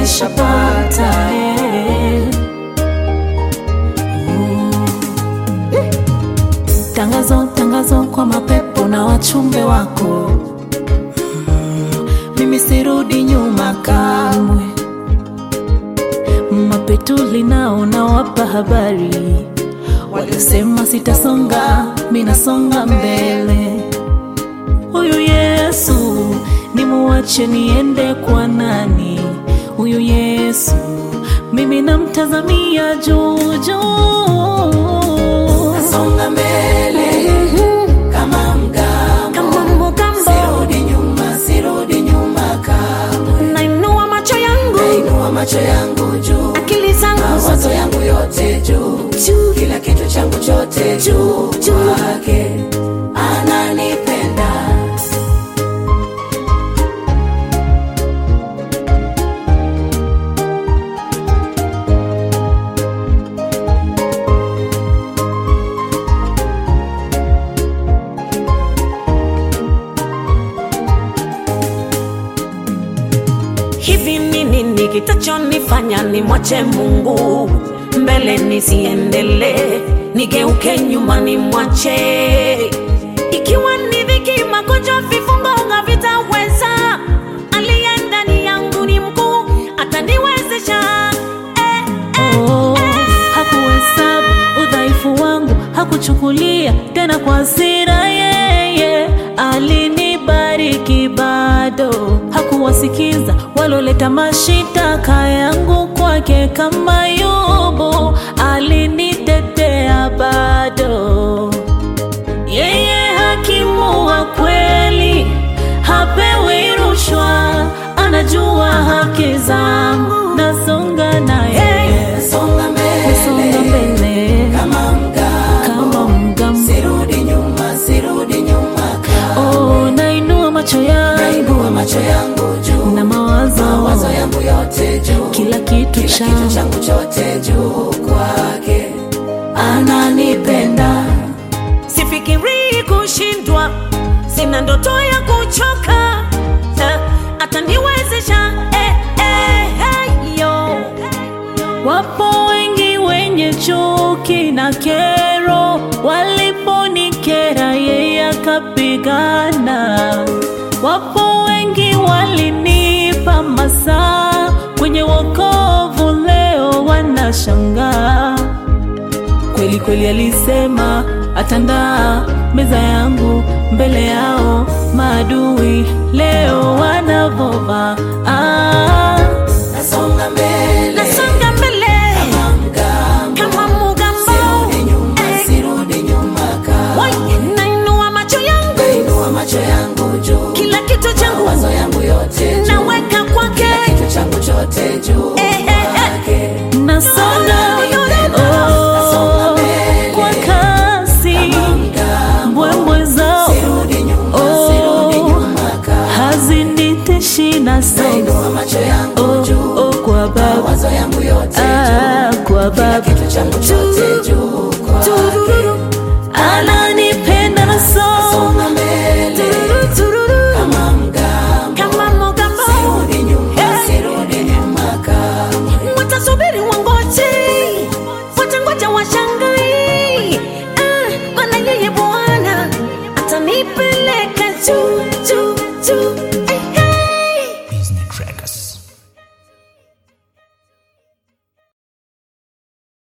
nishapata eh. Tangazo, tangazo kwa mapepo na wachumbe wako Mm, mimi sirudi nyuma kamwe. Mapetuli nao nawapa habari, walisema sitasonga, mi nasonga mbele. Huyu Yesu nimuache niende kwa nani? Huyu Yesu mimi namtazamia juu juu. Songa mbele kama mgambo, kama mugambo sirudi nyuma, sirudi nyuma kamwe. nainua macho yangu Nainua macho yangu juu, akili zangu mawazo zote yangu yote juu, juu kila kitu changu chote juu kwake, ananipenda hivi ni nini kitachonifanya nimwache mungu mbele nisiendelee nigeuke nyuma nimwache ikiwa ni dhiki magonjwa vifungo havitaweza aliye ndani yangu ni mkuu ataniwezesha eh, eh, Oh, hakuhesabu udhaifu wangu, hakuchukulia tena kwa hasira. Yeye alinibariki bado, hakuwasikiza waloleta mashitaka yangu kwake. Kama Yobu alinitetea bado. Yeye hakimu wa kweli, hapewi rushwa, anajua haki zangu, nasonga naye, songa nasonga mbele mbele kama mgambo, kama mgambo. sirudi nyuma, sirudi nyuma kamwe. Oh, nainua macho yangu Nainua macho yangu juu, na mawazo, mawazo yangu yote juu, kila kitu kila kitu changu changu chote juu kwake, ananipenda sifikirii kushindwa sina ndoto ya kuchoka Eh, ataniwezesha eh, eh, eh, yo. Wapo wengi wenye chuki na kero, waliponikera yeye akapigana. Wapo wengi walinipa masaa kwenye wokovu, leo wanashangaa. Kweli kweli alisema atandaa meza yangu mbele yao maadui, leo wanavova ah. nasonga mbele nasonga mbele kama mgambo, kama mugambo sirudi nyuma, Eh, sirudi nyuma kamwe. wai, nainua macho yangu Nainua macho yangu juu, kila kitu changu mawazo yangu yote juu, naweka kwake kitu changu chote juu Eh, eh, eh. kwake, nasonga Nasonga oh, mbele. kwa kasi mgambo, mbwembwe zao sirudi nyuma, Oh. sirudi nyuma kamwe. haziniteshi na songa Nainua macho yangu oh, juu, oh, kwa baba mawazo yangu yote juu, ah, kwa baba kitu changu chote juu kwake, Turururu, ananipenda na songa songa mbele tururu, tururu, kama mgambo, kama mugambo sirudi nyuma, Eh. sirudi nyuma kamwe. watasubiri wangoje watangoja washangai ah, maana yeye bwana atanipeleka juu juu juu eh, hey. Business Trackers.